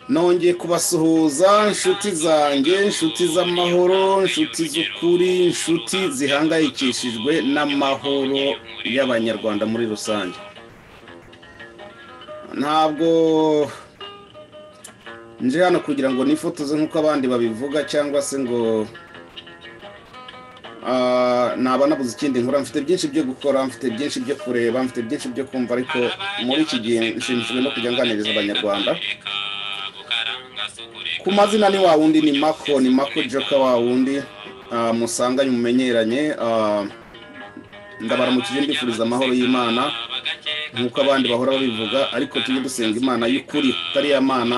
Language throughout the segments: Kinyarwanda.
nongeye kubasuhuza inshuti zanjye inshuti z'amahoro inshuti z'ukuri inshuti zihangayikishijwe n'amahoro y'abanyarwanda muri rusange ntabwo nje hano kugira ngo nifotoze nk'uko abandi babivuga cyangwa se ngo naba nabuze ikindi nkora mfite byinshi byo gukora mfite byinshi byo kureba mfite byinshi byo kumva ariko muri iki gihe nshimishijwe no kujya nganiriza abanyarwanda ku mazina ni wa wundi ni mako ni mako joka wa wundi musanganye mumenyeranye ndabaramukije mbifuriza amahoro y'imana nk'uko abandi bahora babivuga ariko tujye dusenga imana y'ukuri itariya mana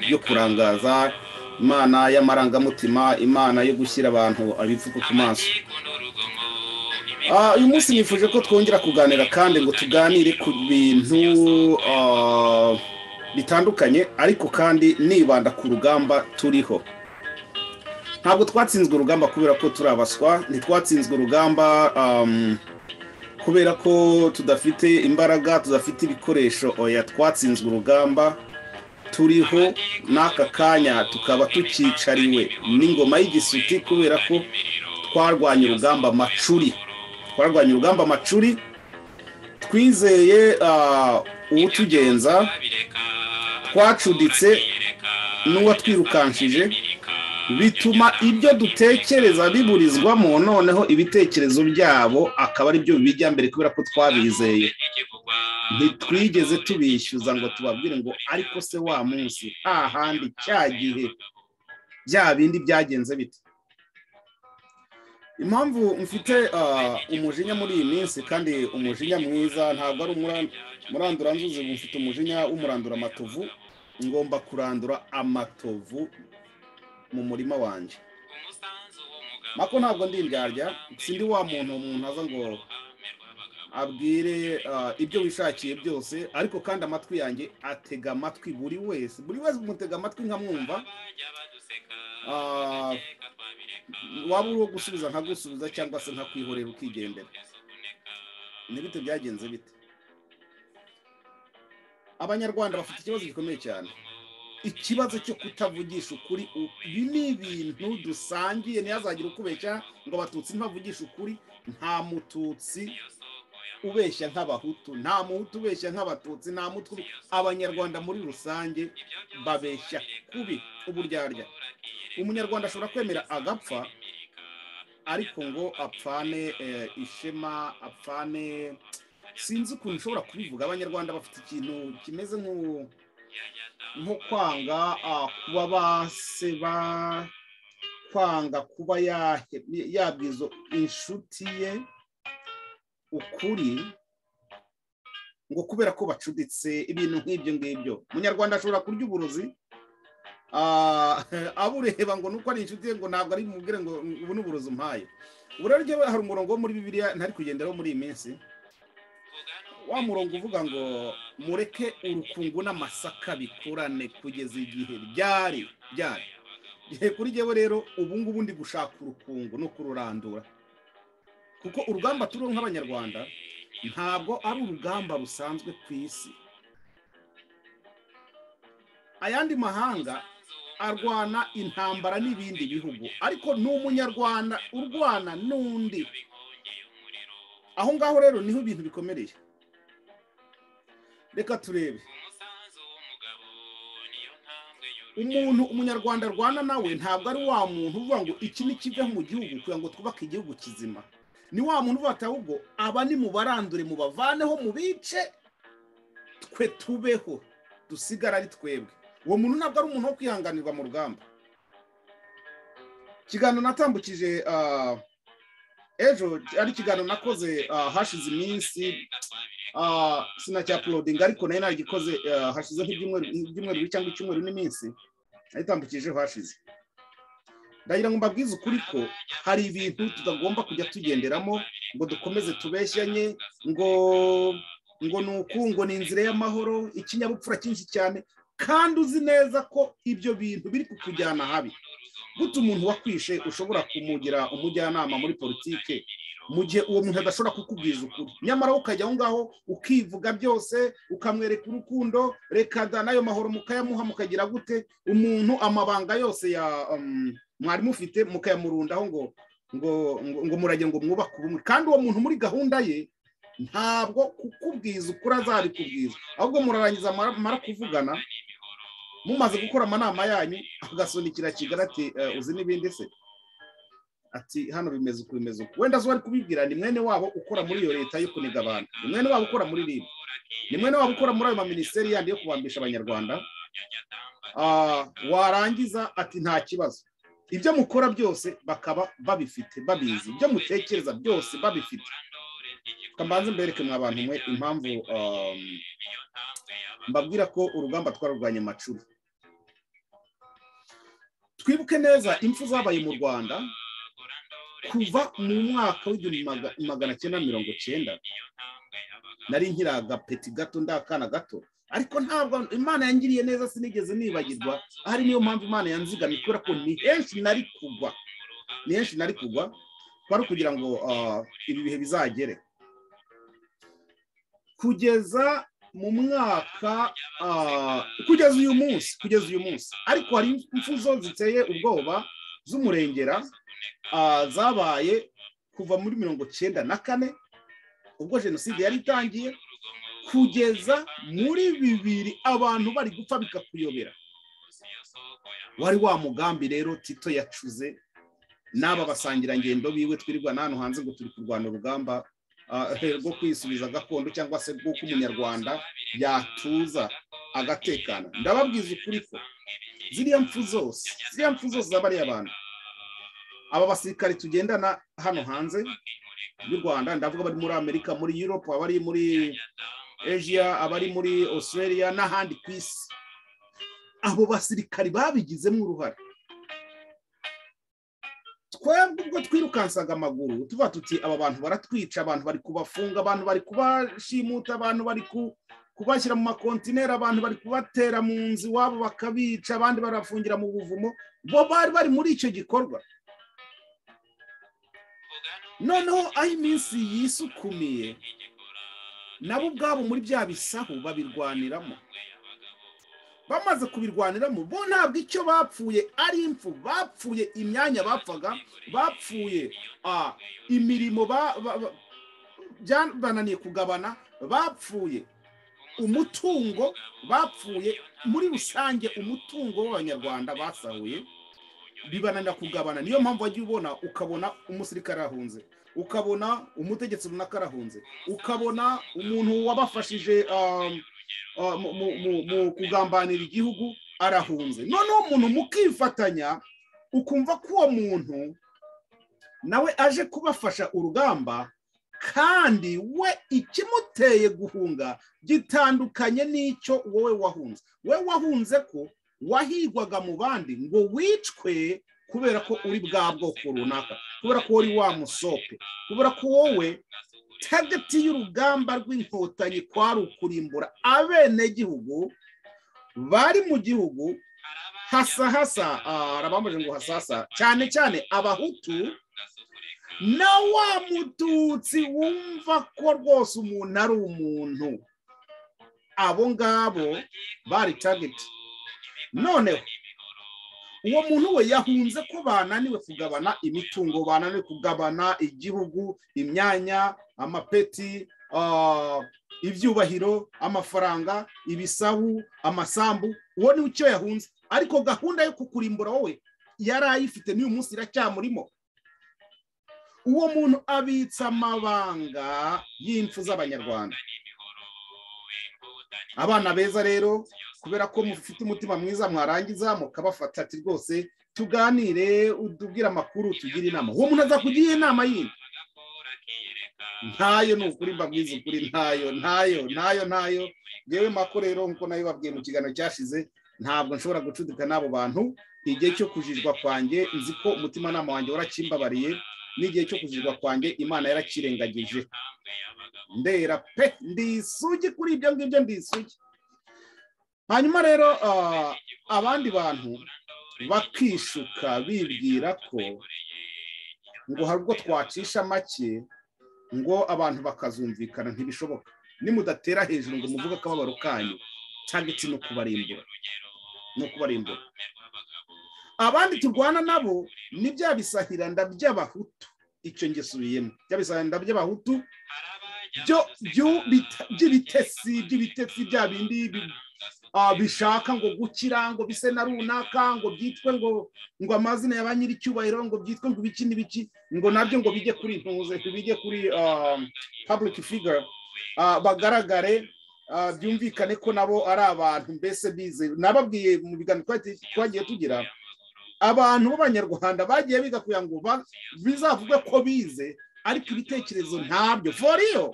yo kurangaza imana y'amarangamutima imana yo gushyira abantu ibipfuko ku maso uyu munsi nifuje ko twongera kuganira kandi ngo tuganire ku bintu bitandukanye ariko kandi nibanda ku rugamba turiho ntabwo twatsinzwe urugamba kubera ko turi abaswa ntitwatsinzwe urugamba kubera ko tudafite imbaraga tudafite ibikoresho oya twatsinzwe urugamba turiho n'aka kanya tukaba tukicariwe n'ingoma y'igisuti kubera ko twarwanya urugamba macuri twarwanya urugamba macuri twizeye uwutugenza twacuditse n'uwatwirukanshije bituma ibyo dutekereza biburizwamo noneho ibitekerezo byabo akaba ari byo bijya mbere kubera ko twabizeye ntitwigeze tubishyuza ngo tubabwire ngo ariko se wa munsi hahandi cya gihe bya bindi byagenze bite impamvu mfite umujinya muri iyi minsi kandi umujinya mwiza ntabwo ari umuranduranzuzi mfite umujinya w'umurandura amatovu ngomba kurandura amatovu mu murima wanjye mako ntabwo ndi indyarya sindi wa muntu umuntu aza ngo abwire ibyo wishakiye byose ariko kandi amatwi yanjye atega amatwi buri wese buri wese umutega amatwi nkamwumva waba uriho gusubiza nkagusubiza cyangwa se nkakwihorera ukigendera ni bite byagenze bite abanyarwanda bafite ikibazo gikomeye cyane ikibazo cyo kutavugisha ukuri ibi ni ibintu dusangiye ntihazagire ukubeshya ngo abatutsi ntibavugishe ukuri nta mututsi ubeshya nk'abahutu nta muhutu ubeshya nk'abatutsi nta mutwe abanyarwanda muri rusange babeshya kubi uburyarya umunyarwanda ashobora kwemera agapfa ariko ngo apfane ishema apfane sinzi ukuntu ushobora kubivuga abanyarwanda bafite ikintu kimeze nk'ubu nko kwanga kuba baseba kwanga kuba yabwiza inshuti ye ukuri ngo kubera ko bacuditse ibintu nk'ibyo ngibyo umunyarwanda ashobora kurya uburozi abureba ngo nuko ari inshuti ye ngo ntabwo ari bumubwire ngo ubu ni uburozi umpaye uburaryo hari umurongo wo muri bibiriya ntari kugenderaho muri iyi minsi wa murongo uvuga ngo mureke urukungu n'amasaka bikurane kugeza igihe byari byari igihe kuri jyewe rero ubu ngubu ndi gushaka urukungu no kururandura kuko urugamba turiho nk'abanyarwanda ntabwo ari urugamba rusanzwe ku isi ayandi mahanga arwana intambara n'ibindi bihugu ariko ni umunyarwanda urwana n'undi aho ngaho rero niho ibintu bikomereye reka turebe umuntu umunyarwanda arwana nawe ntabwo ari wa muntu uvuga ngo iki ni kive mu gihugu kugira ngo twubake igihugu kizima ni wa muntu uvuga ati ahubwo aba ni mu barandure mu bavaneho mu bice twe tubeho dusigara ari twebwe uwo muntu ntabwo ari umuntu wo kwihanganirwa mu rugamba ikiganiro natambukije ejo ari ikiganiro nakoze hashize iminsi sinacyapulodinga ariko nayo nagikoze hashize nk'ibyumweru bibiri cyangwa icyumweru n'iminsi nayitambukijeho hashize ndagira ngo mbabwize ukuri ko hari ibintu tutagomba kujya tugenderamo ngo dukomeze tubeshyanye ngo ngo ni uku ngo ni inzira y'amahoro ikinyabupfura cyinshi cyane kandi uzi neza ko ibyo bintu biri kukujyana habi gute umuntu wakwishe ushobora kumugira umujyanama muri politike mu gihe uwo muntu adashobora kukubwiza ukuri nyamara ukajya aho ngaho ukivuga byose ukamwereka urukundo reka da n'ayo mahoro mukayamuha mukagira gute umuntu amabanga yose ya um, mwari mufite mukayamurundaho ngo ngo ngo ngo murage ngo mwubake ubumwe kandi uwo muntu muri gahunda ye ntabwo kukubwiza ukuri azabikubwiza ahubwo murarangiza mara- mara kuvugana mumaze gukora amanama yanyu agasunikira kigali ati "Eh, uzi n'ibindi se ati hano bimeze uku bimeze uku wenda zo bari kubibwira ni mwene wabo ukora muri iyo leta yo kuniga abantu ni mwene wabo ukora muri ribu ni mwene wabo ukora muri ayo maminisiteri yandi yo kubambisha abanyarwanda Ah, warangiza ati nta kibazo ibyo mukora byose bakaba babifite babizi ibyo mutekereza byose babifite kambanze mbereke mwa bantu mwe impamvu um, mbabwira ko urugamba twarurwanya amacuru twibuke neza impfu zabaye mu rwanda kuva mu mwaka w'igihumbi maga- magana cyenda mirongo cyenda nari nkiri agapeti gato ndakana gato ariko ntabwo imana yangiriye neza sinigeze nibagirwa ahari niyo mpamvu imana yanzigamye kubera ko ni henshi nari kugwa ni henshi nari kugwa kwari ukugira ngo ah, ibi bihe bizagere kugeza mu mwaka ah, kugeza uyu munsi kugeza uyu munsi ariko hari impfu zo ziteye ubwoba z'umurengera ah, zabaye kuva muri mirongo cyenda na kane ubwo jenoside yari itangiye kugeza muri bibiri abantu bari gupfa bikakuyobera wari wa mugambi rero tito yacuze n'aba basangirangendo biwe twirirwa n'ahantu hanze ngo turi kurwana urugamba ah, rwo kwisubiza gakondo cyangwa se rw'uko umunyarwanda yatuza agatekana ndababwiza ukuri ko ziriya mpfu zose ziriya mpfu zose z'abariya bantu aba basirikare tugendana hano hanze y'u rwanda ndavuga bari muri amerika muri europe abari muri asia abari muri australia n'ahandi ku isi abo basirikare babigizemo uruhare twebwe ubwo twirukansaga amaguru tuvuga tuti aba bantu baratwica abantu bari kubafunga abantu bari kubashimuta abantu bari ku kubashyira mu makontineri abantu bari kubatera mu nzu iwabo bakabica abandi barafungira mu buvumo bo bari bari muri icyo gikorwa noneho aho iminsi yisukumiye nabo ubwabo muri bya bisahu babirwaniramo bamaze kubirwaniramo bo ntabwo icyo bapfuye ari impfu bapfuye imyanya bapfaga bapfuye ah, imirimo ba- ba- ba- byananiye kugabana bapfuye umutungo bapfuye muri rusange umutungo w'abanyarwanda basahuye bibananira kugabana niyo mpamvu wajya ubona ukabona umusirikare arahunze ukabona umutegetsi runaka arahunze ukabona umuntu wabafashije um, uh, mu- mu- mu- mu kugambanira igihugu arahunze noneho umuntu mukifatanya ukumva ko uwo muntu nawe aje kubafasha urugamba kandi we ikimuteye guhunga gitandukanye n'icyo wowe wahunze we wahunze ko wahigwaga mu bandi ngo wicwe kubera ko uri bwa bwoko runaka kubera ko uri wa musope kubera ko wowe tageti y'urugamba rw'inkotanyi kwari ukurimbura abenegihugu bari mu gihugu hasa hasa ah, arabambajije ngo hasasa cyane cyane abahutu na wa mututsi wumva ko rwose umuntu ari umuntu abo ngabo bari tageti noneho uwo muntu we yahunze ko bananiwe kugabana imitungo bananiwe kugabana igihugu imyanya amapeti ah, ibyubahiro amafaranga ibisabu amasambu uwo ni icyo yahunze ariko gahunda yo kukurimbura wowe yari ayifite n'uyu munsi iracyamurimo uwo muntu abitsa amabanga y'impfu z'abanyarwanda abana beza rero kubera ko mufite umutima mwiza mwarangiza mukabafata ati rwose tuganire utubwire amakuru tugire inama uwo muntu azakugira inama yindi ntayo ni ukuri mbabwiza ukuri ntayo ntayo ntayo ntayo yewe mako rero nkuko nayo babwiye mu kiganiro cyashize ntabwo nshobora gucudika n'abo bantu igihe cyo kujijwa kwanjye nzi ko umutimanama wanjye warakimbabariye n'igihe cyo kujijwa kwanjye imana yarakirengagije ndera pe ndi isugi kuri ibyo ngibyo ndi isugi hanyuma rero ah, abandi bantu bakishuka bibwira ko ngo hari ubwo twacisha make ngo abantu bakazumvikana ntibishoboka nimudatera hejuru ngo muvuge akababaro kanyu tageti no kubarimbura no kubarimbura abandi turwana nabo ni bya bisahiranda by'abahutu icyo ngesubiyemo bya bisahiranda by'abahutu by'ibitesi by'ibitesi bya bindi bishaka ngo gukira ngo bise na runaka ngo byitwe ngo ngo amazina ya ba nyir'icyubahiro ngo byitwe ngo ibiki n'ibiki ngo nabyo ngo bijye kuri intuze bijye kuri public figure bagaragare byumvikane ko nabo ari abantu mbese bize nababwiye mu biganiro twagiye tugira abantu b'abanyarwanda bagiye biga kugira ngo bizavuge ko bize ariko ibitekerezo ntabyo foriyo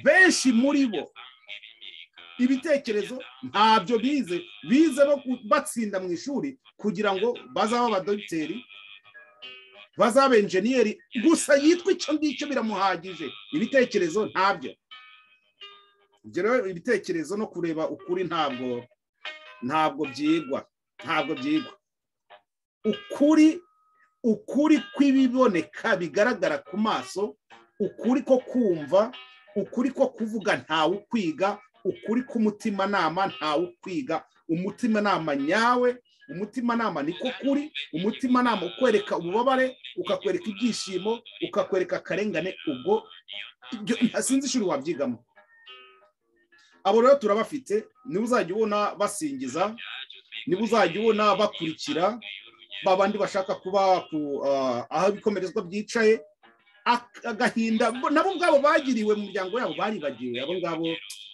benshi muri bo ibitekerezo ntabyo bize bize batsinda mu ishuri kugira ngo bazabe abadogiteri bazabe enjeniyeri gusa yitwa icyo ngicyo biramuhagije ibitekerezo ntabyo ibitekerezo no kureba ukuri ntabwo ntabwo byigwa ntabwo byigwa ukuri ukuri kw'ibiboneka bigaragara ku maso ukuri ko kumva ukuri ko kuvuga ntawe ukwiga ukuri k'umutimanama ntawe ukwiga umutimanama nyawe umutimanama niko kuri umutimanama ukwereka ububabare ukakwereka ibyishimo ukakwereka akarengane ubwo sinzi ishuri wabyigamo abo rero turabafite niba uzajya ubona basingiza niba uzajya ubona bakurikira babandi bashaka kuba aho ibikomerezwa byicaye agahinda nabo ubwabo bagiriwe mu miryango yabo baribagiwe abo ngabo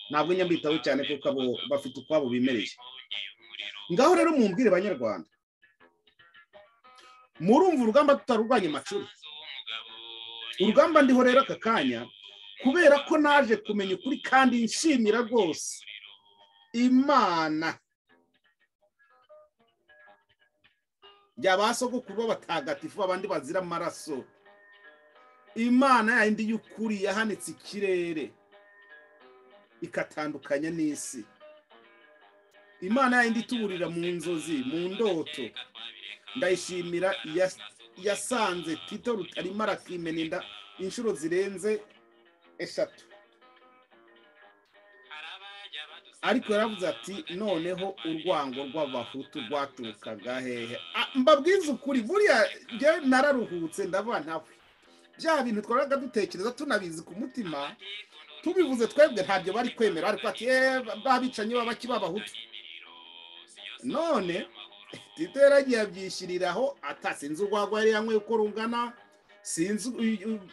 ntabwo nyambitaho cyane kuko abo bafite ukwabo bimereye ngaho rero mumbwire banyarwanda murumva urugamba tutarurwanya amacuru urugamba ndiho rero aka kanya kubera ko naje kumenya ukuri kandi nshimira rwose imana byabasoko kuba batagatifu abandi bazira amaraso imana yayindi y'ukuri yahanitse ikirere ikatandukanya n'isi imana yayindi ituburira mu nzozi mu ndoto ndayishimira yasanze tito rutarimo arakimena inda inshuro zirenze eshatu ariko yaravuze ati noneho urwango rw'abahutu rwaturukaga hehe mbabwize ukuri buriya nararuhutse ndavuga nawe bya bintu twabaga dutekereza tunabizi ku mutima tubivuze twebwe ntabyo bari kwemera ariko ati babicanyi babaki babahutu none tito yaragiye abyishyiriraho atasinze urwagwa yari yanyweye uko rungana sinzi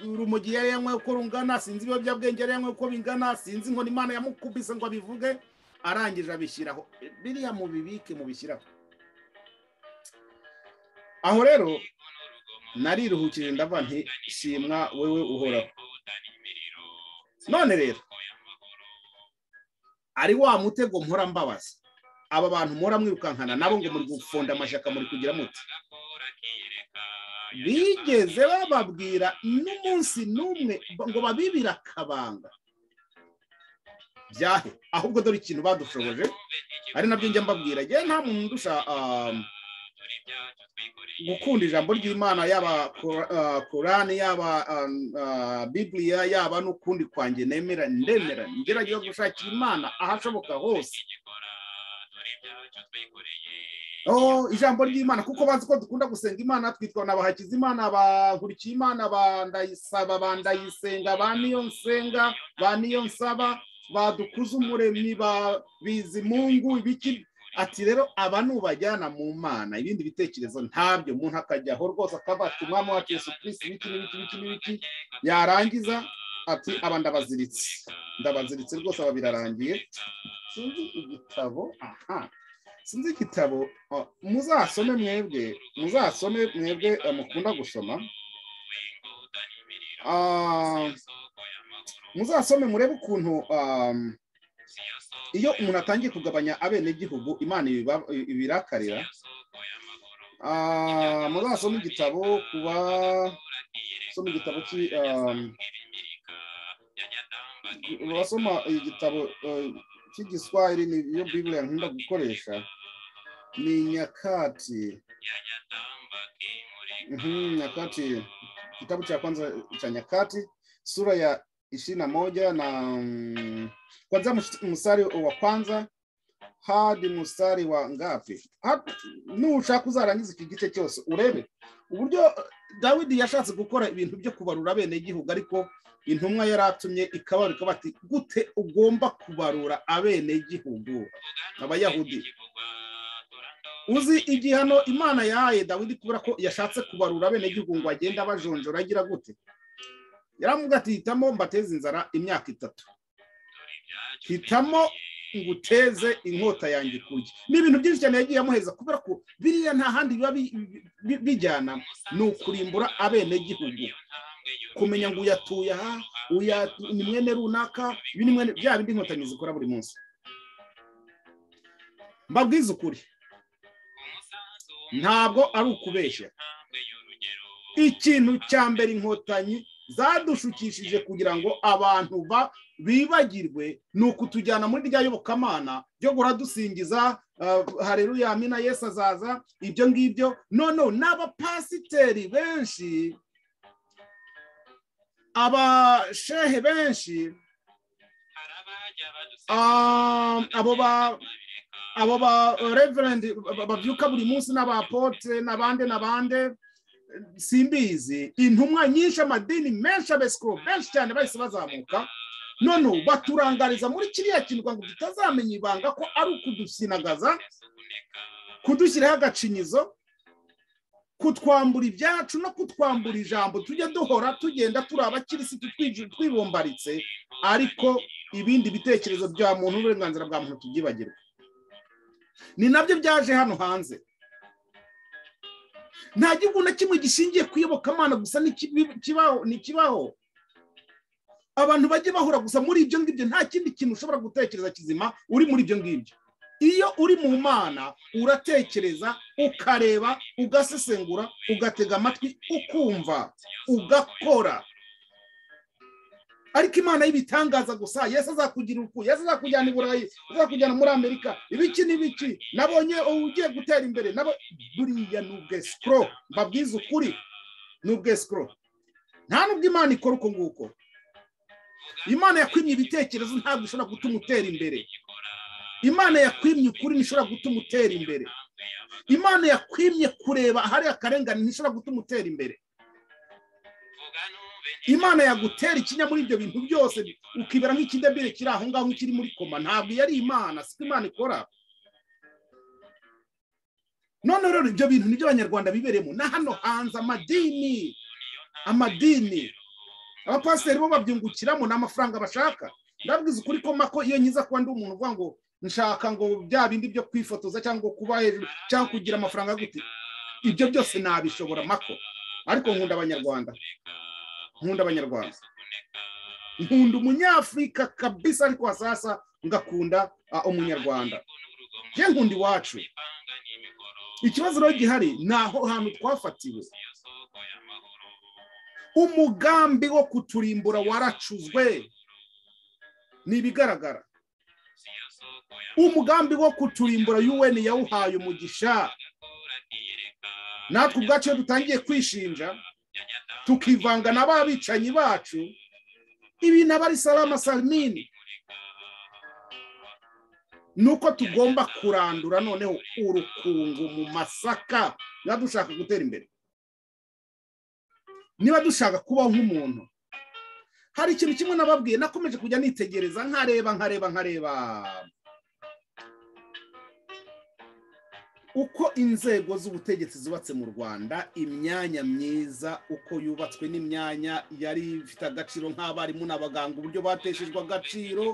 urumogi yari yanyweye uko rungana sinzi ibiyobyabwenge yari yanyweye uko bingana sinzi inkoni imana yamukubise ngo abivuge arangije abishyiraho biriya mubibike mubishyiraho aho rero nariruhukije ndavuga nti shimwa wowe uhoraho none rero ari wa mutego mpora mbabaza aba bantu mpora mwirukankana nabo ngo muri gufonda amashyaka muri kugira muti bigeze bababwira n'umunsi n'umwe ngo babibire akabanga byahe ahubwo dore ikintu badushoboje ari nabyo njya mbabwira njye nta muntu ndusha gukunda ijambo ry'imana yaba korani yaba bibiriya yaba n'ukundi kwanjye nemera ndemera ngerageza gushakira imana ahashoboka hose ijambo ry'imana kuko bazi ko dukunda gusenga imana twitwa na bahakiza imana bankurikiye imana bandayisaba bandayisenga ba niyo nsenga ba niyo nsaba badukuza umuremyi ba bizimungu ibiki ati rero aba nubajyana mu mana ibindi bitekerezo ntabyo umuntu akajya aho rwose akaba ati umwami wacu yesu kirisi ibiki n'ibiki n'ibiki n'ibiki yarangiza ati aba ndabaziritse ndabaziritse rwose aba birarangiye sinzi igitabo aha sinzi igitabo muzasome mwebwe muzasome mwebwe mukunda gusoma muzasome murebe ukuntu iyo umuntu atangiye kugabanya abenegihugu imana ibirakarira muzasome igitabo kuba soma igitabo basoma igitabo cy'igiswahili niyo bibiriya nkunda gukoresha ni nyakatsi Mhm, nyakati kitabu cha kwanza cha nyakati sura ya ishirini na moja na mm, kwanzia mst- mstari wa kwanza hadi mstari wa ngapi Hap- nushaka uzarangiza iki gice cyose urebe uburyo eh, dawidi yashatse gukora ibintu byo kubarura abenegihugu ariko intumwa yari atumye ikabarura ikavuga ati gute ugomba kubarura abenegihugu abayahudi uzi igihano imana yahaye dawidi kubera ko yashatse kubarura abenegihugu ngo agende abajonjora agira gute yaravuga ati hitamo mbateze inzara imyaka itatu hitamo nguteze inkota yanjye kurya ni ibintu byinshi cyane yagiye amuheza kubera ko biriya nta handi biba bi- bi- bijyana ni ukurimbura abenegihugu kumenya ngo uyatuye aha uya- ni mwene runaka ibi ni mwene bya bindi inkotanyi zikora buri munsi mbabwize ukuri ntabwo ari ukubeshya ikintu cya mbere inkotanyi zadushukishije kugira ngo abantu ba bibagirwe ni ukutujyana muri rya yobokamana ryo guhora dusingiza ah, hareruya amina yesu azaza ibyo ngibyo noneho n'abapasiteri benshi abashehe benshi ah, abo ba abo ba reverend ba- babyuka buri munsi n'abapotre n'abande n'abande simbizi intumwa nyinshi amadini menshi abesikoro benshi cyane bahise bazamuka none baturangariza muri kiriya kintu kugira ngo tutazamenya ibanga ko ari ukudusinagaza kudushyiraho agacinyizo kutwambura ibyacu no kutwambura ijambo tujya duhora tugenda turi abakirisitu twiju- twibombaritse ariko ibindi bitekerezo bya muntu n'uburenganzira bwa muntu tubyibagirwe ni nabyo byaje hano hanze nta gihugu na kimwe gishingiye ku iyobokamana gusa ni kibi- kibaho- ni kibaho abantu bajye bahura gusa muri ibyo ngibyo nta kindi kintu ushobora gutekereza kizima uri muri ibyo ngibyo iyo uri mu mana uratekereza ukareba ugasesengura ugatega amatwi ukumva ugakora ariko imana y'ibitangaza gusa yesu azakugira uku yesu azakujyana i burayi azakujyana muri amerika ibiki n'ibiki nabonye ugiye gutera imbere nabo buriya ni ubwesikoro mbabwize ukuri ni ubwesikoro nta nubwo imana ikora uko nguko imana yakwimye ibitekerezo ntabwo ishobora gutuma utera imbere imana yakwimye ukuri ntishobora gutuma utera imbere imana yakwimye kureba ahari akarengane ntishobora gutuma utera imbere imana yagutera ikinya muri ibyo bintu byose ukibera nk'ikidebire kiri aho ngaho kiri muri koma ntabwo iyo ari imana siko imana ikora none rero ibyo bintu nibyo abanyarwanda bibereyemo na hano hanze amadini amadini abapasiteri bo babyungukiramo ni amafaranga bashaka ndabwiza ukuri ko mako iyo nkiza kuba ndi umuntu uvuga ngo nshaka ngo bya bindi byo kwifotoza cyangwa kuba hejuru cyangwa kugira amafaranga gute ibyo byose nabishobora mako ariko nkunda abanyarwanda nkunda abanyarwanda nkunda umunyafurika kabisa ariko wa sasa ngakunda ah, umunyarwanda je nkunda iwacu ikibazo rero gihari ni aho hantu twafatiwe umugambi wo kuturimbura waracuzwe ni ibigaragara umugambi wo kuturimbura un yawuhaye umugisha natwe ubwacu iyo dutangiye kwishinja tukivanga na ba bicanyi bacu ibi naba ari salama salimini ni uko tugomba kurandura noneho urukungu mu masaka niba dushaka gutera imbere niba dushaka kubaho nk'umuntu hari ikintu kimwe nababwiye nakomeje kujya nitegereza nkareba nkareba nkareba uko inzego z'ubutegetsi zubatse mu rwanda imyanya myiza uko yubatswe n'imyanya yari ifite agaciro nk'abarimu n'abaganga uburyo bateshejwe agaciro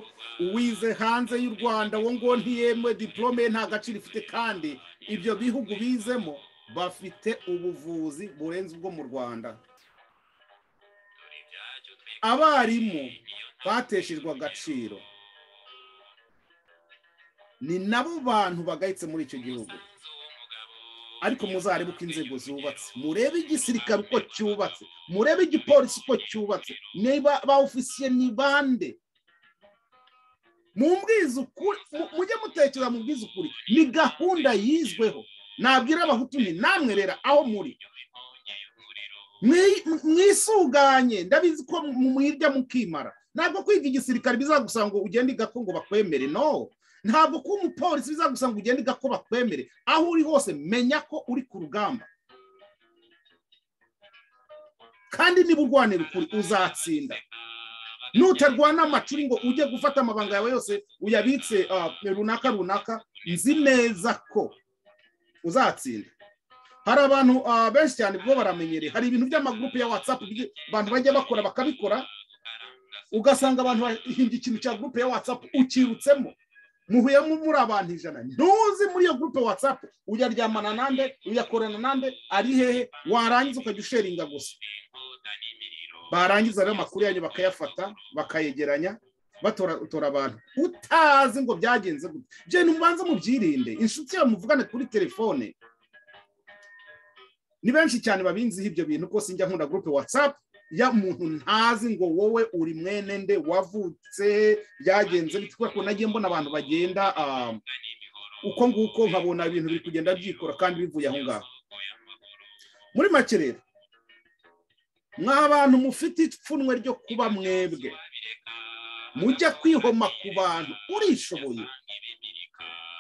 uwize hanze y'u rwanda wo ngo ntiyemwe diplome nta gaciro ifite kandi ibyo bihugu bizemo bafite ubuvuzi burenze ubwo mu rwanda abarimu bateshejwe agaciro ni nabo bantu bagayitse muri icyo gihugu ariko muzarebe uko inzego zubatse murebe igisirikare uko cyubatse murebe igipolisi uko cyubatse niba ba ofisiye ni bande mumbwize ukuri mu- mujye mutekereza mubwize ukuri ni gahunda yizweho nabwira abahutu nti namwe rera aho muri mwisuganye ndabizi ko mwirya mukimara ntabwo kwiga igisirikare bizagusanga ngo ugende iga ko ngo bakwemere no ntabwo kuba umupolisi bizagusanga ngo ugende iga ko bakwemere aho uri hose menya ko uri ku rugamba kandi niba urwanira ukuri uzatsinda nutarwana amacuri ngo ujye gufata amabanga yawe yose uyabitse runaka runaka nzi neza ko uzatsinda hari abantu benshi cyane bwo baramenyereye hari ibintu by'amagurupe ya watsapu abantu bajya bakora bakabikora ugasanga abantu bahinga ikintu cya gurupe ya watsapu ukirutsemo muhuyemo muri abantu ijana ntuzi muri iyo gurupe watsapu uyaryamana nande uyakorana nande ari hehe warangiza ukajya usheringa gusa barangiza rero amakuru yanyu bakayafata bakayegeranya batora abantu utazi ngo byagenze gutya genda mubanze mubyirinde inshuti yawe muvugane kuri telefone ni benshi cyane babinziho ibyo bintu rwose njya nkunda gurupe watsapu ya muntu ntazi ngo wowe uri mwene nde wavutse byagenze kubera ko nagiye mbona abantu bagenda uko nguko nkabona ibintu biri kugenda byikora kandi bivuye aho ngaho muri make rero mwa abantu mufite ipfunwe ryo kuba mwebwe mujya kwihoma ku bantu urishoboye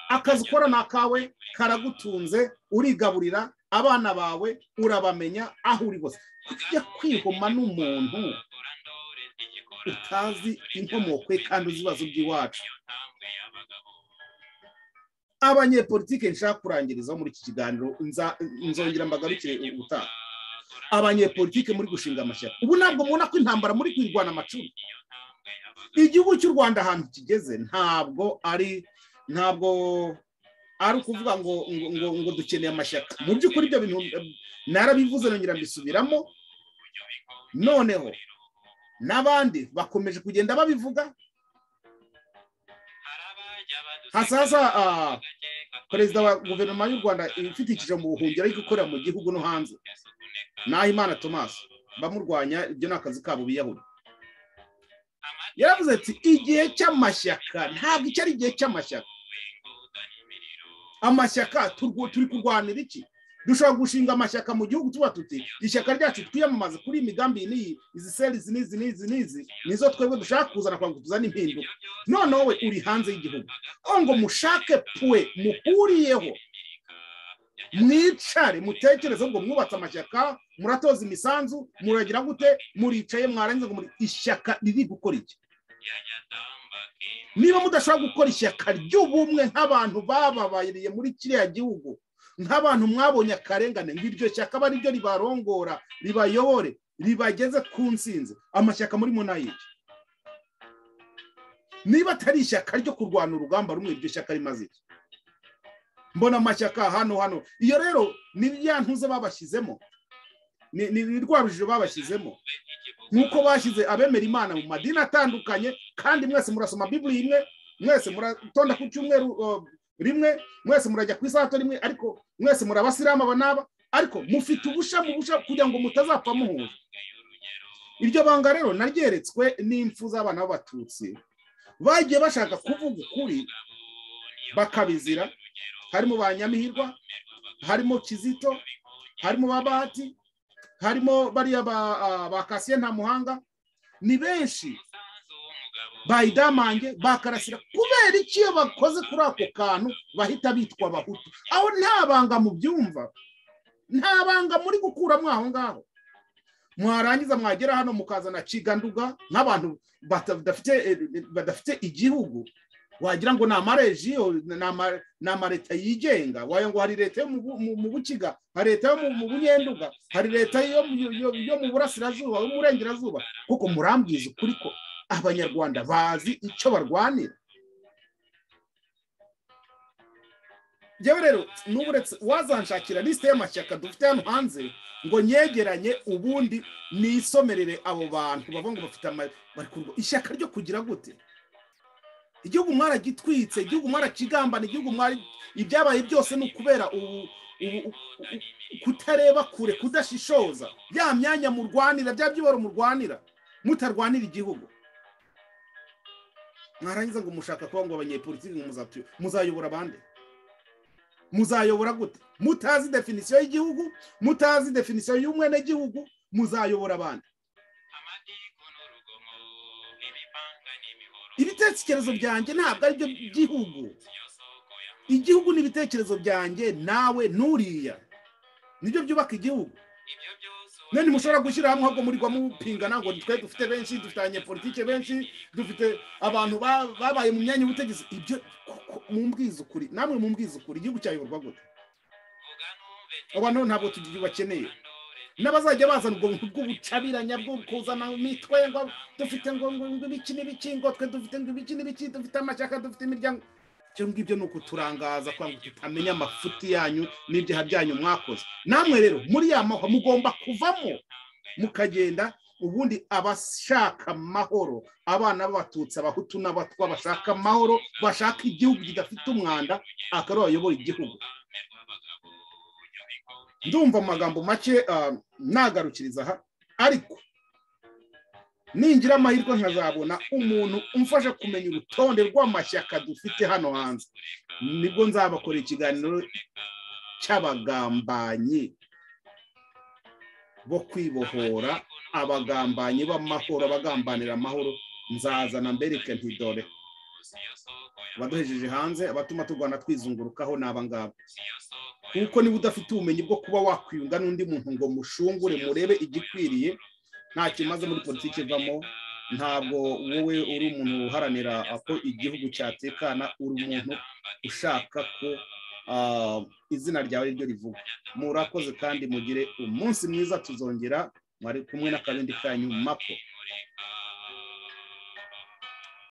akazi ukora ni akawe karagutunze urigaburira abana bawe urabamenya aho uri hose kujya kwihoma n'umuntu utazi inkomoko ye kandi uzi ibibazo by'iwacu abanyepolitike nshaka kurangirizaho muri iki kiganiro nzongera mbagarukire ubutaha abanyepolitike muri gushinga amashyaka ubu ntabwo mubona ko intambara muri kwirwana amacumi igihugu cy'u rwanda ahantu kigeze ntabwo ari ntabwo ari ukuvuga ngo ngo ngo dukeneye amashyaka mu by'ukuri ibyo bintu narabivuze nongera mbisubiramo noneho n'abandi bakomeje kugenda babivuga hasaza perezida wa guverinoma y'u rwanda ifite icyiciro mu buhungiro ariko ikorera mu gihugu no hanze nahimana thomas bamurwanya ibyo ni akazi kabo biyahura yaravuze ati igihe cy'amashyaka ntabwo icyo ari igihe cy'amashyaka amashyaka turi kurwanira iki dushobora gushinga amashyaka mu gihugu tuba tuti ishyaka ryacu twiyamamaze kuri iyi migambi n'iyi izi seri izi n'izi n'izi n'izi nizo twebwe dushaka kuzana kugira ngo tuzane impinduka noneho we uri hanze y'igihugu aho ngo mushake puwe muhuriyeho mwicare mutekereze ngo mwubatse amashyaka muratoza imisanzu muragira gute muricaye mwarangiza ngo muri ishyaka riri gukora iki niba mudashobora gukora ishyaka ry'ubumwe nk'abantu bababayiriye muri kiriya gihugu nk'abantu mwabonye akarengane ngo iryo shyaka aba ariryo ribarongora ribayobore ribageze ku nsinzi amashyaka muri munayiri niba atari ishyaka ryo kurwana urugamba rumwe iryo shyaka rimaze iki mbona amashyaka hano hano iyo rero ni ya ntuze babashyizemo ni rwa rujijo babashyizemo nk'uko bashyize abemera imana mu madini atandukanye kandi mwese murasoma bibiri imwe mwese muratonda ku cyumweru rimwe mwese murajya ku isato rimwe ariko mwese muri abasilamu aba n'aba ariko mufite ubusha mu busha kugira ngo mutazapfa muhuje iryo banga rero naryeretswe n'impfu z'abana b'abatutsi bagiye bashaka kuvuga ukuri bakabizira harimo ba nyamihirwa harimo kizito harimo ba bahati harimo bariya ba kasiye nta muhanga ni benshi bayidamange bakarasira kubera iki iyo bakoze kuri ako kantu bahita bitwa abahutu aho nta banga mu byumva nta banga muri gukuramo aho ngaho mwarangiza mwagera hano mukazana ciganduga nk'abantu badafite igihugu wagira ngo ni amarejiyo ni amaleta yigenga wayo ngo hari leta yo mu bukiga hari leta yo mu bunyenduga hari leta yo mu burasirazuba yo mu burengerazuba kuko murambwiza ukuri ko abanyarwanda bazi icyo barwanira yewe rero n'uburetse wazanshakira lisite y'amashyaka dufite hano hanze ngo nyegeranye ubundi nisomerere abo bantu bavuga ngo bafite ishyaka ryo kugira gute igihugu mwaragitwitse igihugu mwarakigambana igihugu mwari ibyabaye byose ni ukubera ubu kutareba kure kudashishoza ya myanya murwanira bya byiboro murwanira mutarwanira igihugu mwarangiza ngo mushaka kuba ngo abanyepolitiki muzayobora abandi muzayobora gute mutazi definisiyo y'igihugu mutazi definisiyo y'umwenegihugu muzayobora abandi ibitekerezo byanjye ntabwo ari byo by'igihugu igihugu ni ibitekerezo byanjye nawe n'uriya nibyo byubaka igihugu none mushobora gushyira hamwe ahubwo muri mupingana ngo twe dufite benshi dufite abanyepolitike benshi dufite abantu babaye mu myanya y'ubutegetsi ibyo mumbwiza ukuri namwe mumbwiza ukuri igihugu cyayoborwa gute abantu ntabwo bakeneye n'abazajya bazana ubwo buntu bw'ubucabiranya bwo kuzana imitwe ngo dufite ngo ibiki n'ibiki ngo twe dufite ngo ibiki n'ibiki dufite amashyaka dufite imiryango ibyo ngibyo ni ukuturangaza kugira ngo tutamenya amafuti yanyu n'ibyaha byanyu mwakoze namwe rero muri ya mahoro mugomba kuvamo mukagenda ubundi abashaka amahoro abana b'abatutsi abahutu n'abatwa bashaka amahoro bashaka igihugu kidafite umwanda akaba bayobora igihugu ndumva amagambo make nagarukiriza aha ariko ningira amahirwe nkazabona umuntu umfasha kumenya urutonde rw'amashyaka dufite hano hanze nibwo nzabakora ikiganiro cy'abagambanyi bo kwibohora abagambanyi b'amahoro abagambanira amahoro nzazana mbereke ntidore abaduhejeje hanze abatuma turwana twizungurukaho ni abangaba kuko niba udafite ubumenyi bwo kuba wakwiyunga n'undi muntu ngo mushungure murebe igikwiriye nta kimaze muri politiki ivamo ntabwo wowe uri umuntu uharanira ko igihugu cyatekana uri umuntu ushaka ko izina ryawe ryo rivuga murakoze kandi mugire umunsi mwiza tuzongera mwari kumwe n'akabindi kanyu mako